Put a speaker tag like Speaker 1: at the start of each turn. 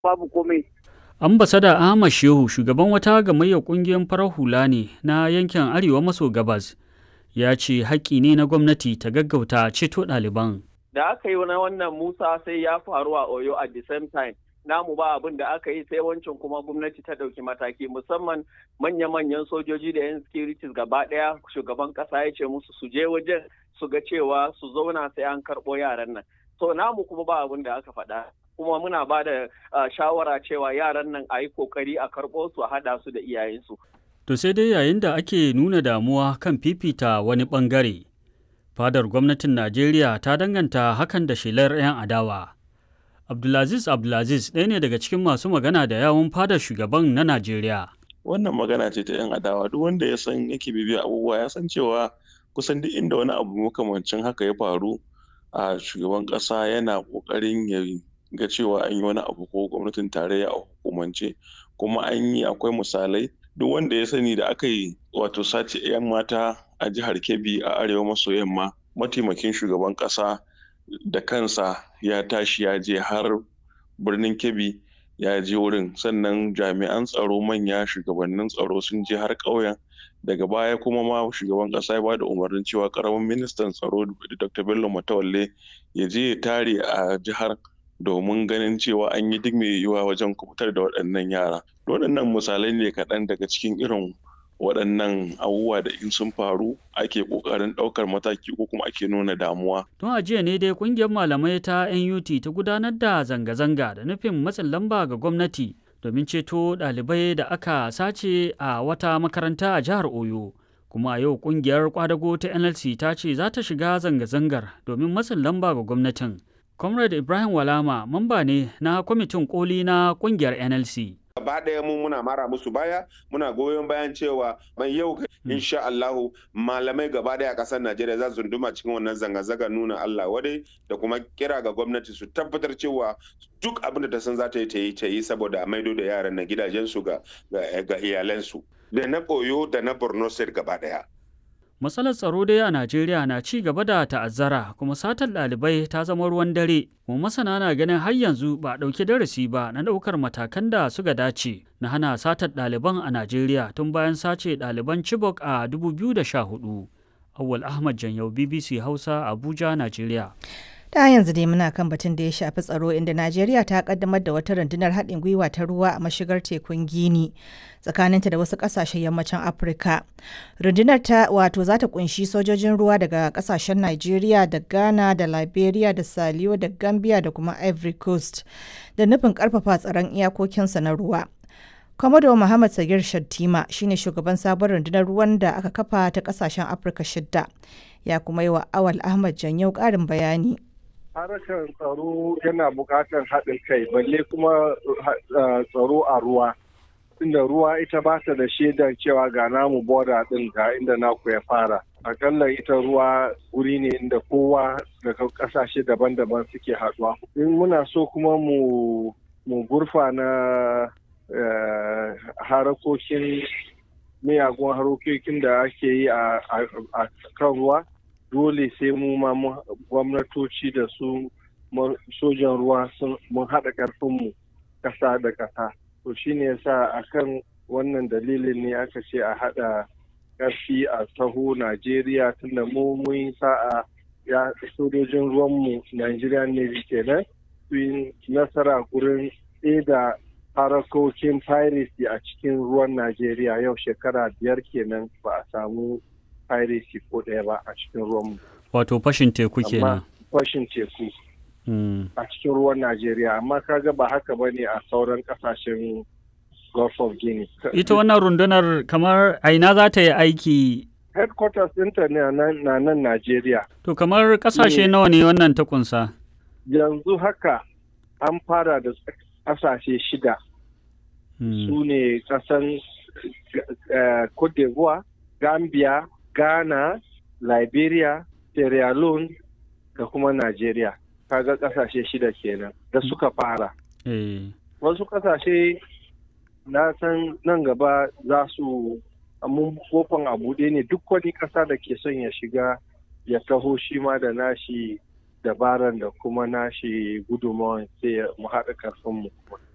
Speaker 1: babu komai
Speaker 2: Ambasada Ahmad Shehu shugaban wata gamayyar ƙungiyar farar hula ne na yankin Arewa maso gabas ya ce haƙƙi ne na gwamnati ta gaggauta ceto ɗaliban.
Speaker 3: Da aka yi na wannan Musa sai ya faru a Oyo at the same time. Namu ba abin da aka yi sai wancan kuma gwamnati ta ɗauki mataki musamman manya-manyan sojoji da 'yan securities gaba ɗaya shugaban ƙasa ya ce musu su je wajen su ga cewa su zauna sai an karɓo yaran nan. So namu kuma ba abin da aka faɗa. kuma muna ba da shawara cewa yaran nan a yi kokari a karɓo su a haɗa su da iyayensu.
Speaker 2: To sai dai yayin da ake nuna damuwa kan fifita wani ɓangare, fadar gwamnatin Najeriya ta danganta hakan da shelar 'yan adawa. Abdulaziz Abdulaziz ɗaya ne daga cikin masu magana da yawun fadar shugaban na Najeriya.
Speaker 4: Wannan magana ce ta 'yan adawa duk wanda ya san yake bibiya abubuwa ya san cewa kusan duk inda wani abu makamancin haka ya faru a shugaban ƙasa yana ƙoƙarin ya ga cewa an yi wani abu ko gwamnatin tarayya a hukumance kuma an yi akwai misalai duk wanda ya sani da aka yi wato sace 'yan mata a jihar kebbi a arewa maso yamma mataimakin shugaban kasa da kansa ya tashi ya je har birnin kebbi ya je wurin sannan jami'an tsaro manya shugabannin tsaro sun je har ƙauyen daga baya kuma ma shugaban kasa ya bada umarnin cewa karamin ministan tsaro dr bello matawalle ya je ya tare a jihar domin ganin cewa an yi duk mai yiwuwa wajen kubutar da waɗannan yara. Waɗannan misalai ne kaɗan daga cikin irin waɗannan abubuwa da in sun faru ake ƙoƙarin ɗaukar mataki ko kuma ake nuna damuwa.
Speaker 2: Tun a jiya ne dai ƙungiyar malamai ta NUT ta gudanar da zanga-zanga da nufin matsin lamba ga gwamnati domin ceto ɗalibai da aka sace a wata makaranta a jihar Oyo. Kuma a yau ƙungiyar kwadago ta NLC ta ce za ta shiga zanga-zangar domin matsin lamba ga gwamnatin. Comrade Ibrahim Walama mamba ne na kwamitin koli na kungiyar NLC.
Speaker 5: Gaba ɗaya mu muna mara musu baya muna goyon bayan cewa mai yau insha Allahu malamai gaba ɗaya ƙasar Najeriya za su duma cikin wannan zanga-zanga nuna Allah wadai da kuma kira ga gwamnati su tabbatar cewa duk abin da ta san za ta yi ta yi ta yi saboda a maido da yaran na gidajensu ga ga iyalansu da na Oyo da na Borno State gaba ɗaya.
Speaker 2: Matsalar tsaro dai a Najeriya na ci gaba da ta'azzara kuma satar ɗalibai ta zama ruwan dare. Kuma masana na ganin har yanzu ba a ɗauki darasi ba na ɗaukar matakan da suka dace na hana satar ɗaliban a Najeriya tun bayan sace ɗaliban Chibok a 2014. Awwal Ahmad Janyau BBC Hausa Abuja, Najeriya.
Speaker 6: ta yanzu dai muna kan batun da ya shafi tsaro inda najeriya ta kaddamar da wata rundunar haɗin gwiwa ta ruwa a mashigar tekun gini tsakaninta da wasu ƙasashen yammacin afirka rundunar ta wato za ta kunshi sojojin ruwa daga ƙasashen najeriya da ghana da liberia da saliyo da gambia da kuma ivory coast da nufin ƙarfafa tsaron iyakokinsa na ruwa Komodo Muhammad Sagir Shattima shine shugaban sabon rundunar ruwan da aka kafa ta ƙasashen afirka shidda ya kuma yi wa awal ahmad janyau ƙarin bayani
Speaker 7: harkar tsaro yana buƙatar haɗin kai balle kuma tsaro a ruwa inda ruwa ita ba ta da shaidar cewa ga namu boda ɗin ga inda naku ya fara akalla ita ruwa wuri ne inda kowa daga ƙasashe daban-daban suke haɗuwa in muna so kuma mu mu gurfa na harakokin miyagun harokokin da ake yi a kan ruwa dole sai mu ma gwamnatoci da su sojan ruwa mun haɗa ƙarfinmu ƙasa da ƙasa to shine yasa akan wannan dalilin ne aka ce a haɗa ƙarfi a taho najeriya tunda mu mun sa'a ya sojojin ruwanmu nigerian navy kenan su yi nasara gurin da harakokin piracy a cikin ruwan najeriya yau shekara biyar kenan ba a samu piracy ko ɗaya ba a cikin ruwanmu.
Speaker 2: Wato fashin teku kenan.
Speaker 7: Fashin teku. A cikin ruwan Najeriya, amma kaga ba haka ba ne a sauran ƙasashen Gulf of Guinea.
Speaker 2: Ita wannan rundunar kamar aina za ta yi aiki
Speaker 7: Headquarters ɗinta na nan Najeriya.
Speaker 2: To kamar ƙasashe nawa ne wannan ta kunsa?
Speaker 7: Yanzu haka an fara da ƙasashe shida. Su ne ƙasan Cote d'Ivoire, Gambia, Ghana, Liberia, Sierra Leone da kuma Najeriya. Kaga kasashe shida kenan da suka fara. Wasu kasashe na san nan gaba za su mun kofan a buɗe ne duk wani ƙasa da ke son ya shiga ya taho shi ma da nashi dabaran da kuma nashi gudunmawan sai mu haɗa ƙarfinmu.